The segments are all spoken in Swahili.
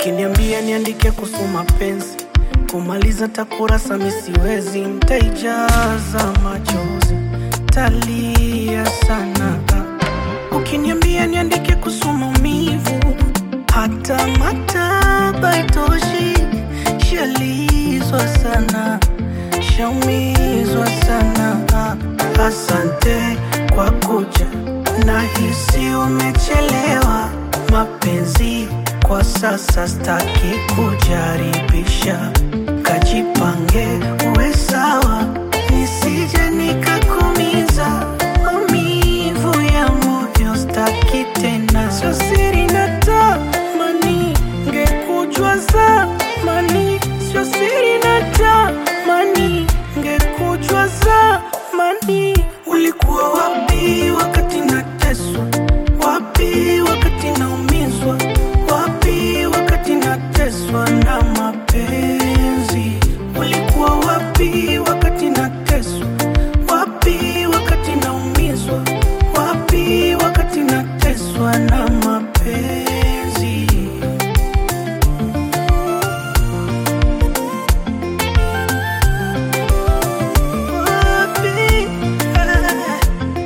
Ukiniambia niandike kuhusu mapenzi, kumaliza takurasa misiwezi, mtaijaza machozi, talia sana. Ukiniambia niandike kuhusu maumivu, hata maktaba itoshi, shalizwa sana, shaumizwa sana. Asante kwa kuja, nahisi umechelewa. Mapenzi kwa sasa staki kujaribisha, kajipange uwe sawa, nisije nikakumiza. Maumivu ya moyo staki tena, sio siri natamani ngekujua zamani, sio siri natamani ngekujua zamani. Ulikuwa wapi wakati nateswa? Wapi wakati naumizwa? Wapi wakati nateswa na mapenzi? Ulikuwa wapi wakati nateswa? Wapi wakati naumizwa? Wapi wakati nateswa na mapenzi? Wapi? Ah.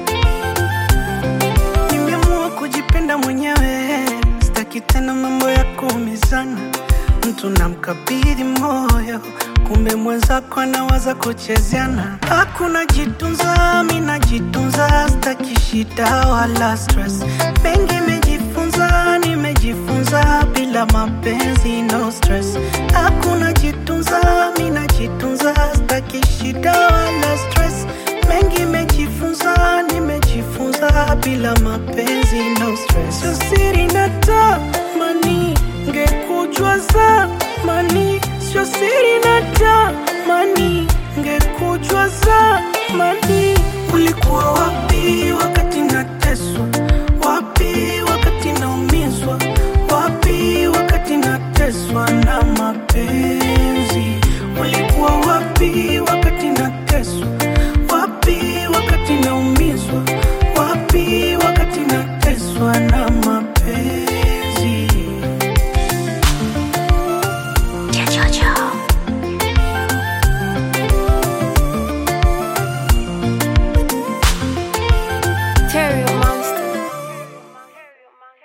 Nimeamua kujipenda mwenyewe, sitaki tena mambo ya kuumizana. Mtu namkabidhi moyo, kumbe mwenzako anawaza kuchezeana. Hakuna jitunza, mi najitunza, sitaki shida wala stress. Mengi nimejifunza, nimejifunza bila mapenzi, no stress. Hakuna jitunza, mi najitunza, sitaki shida wala stress. Mengi nimejifunza, nimejifunza bila mapenzi no stress. Sio siri natamani ngekujua zamani, sio siri natamani ngekujua zamani. Ulikuwa wapi wakati nateswa? Wapi wakati naumizwa? Wapi wakati nateswa na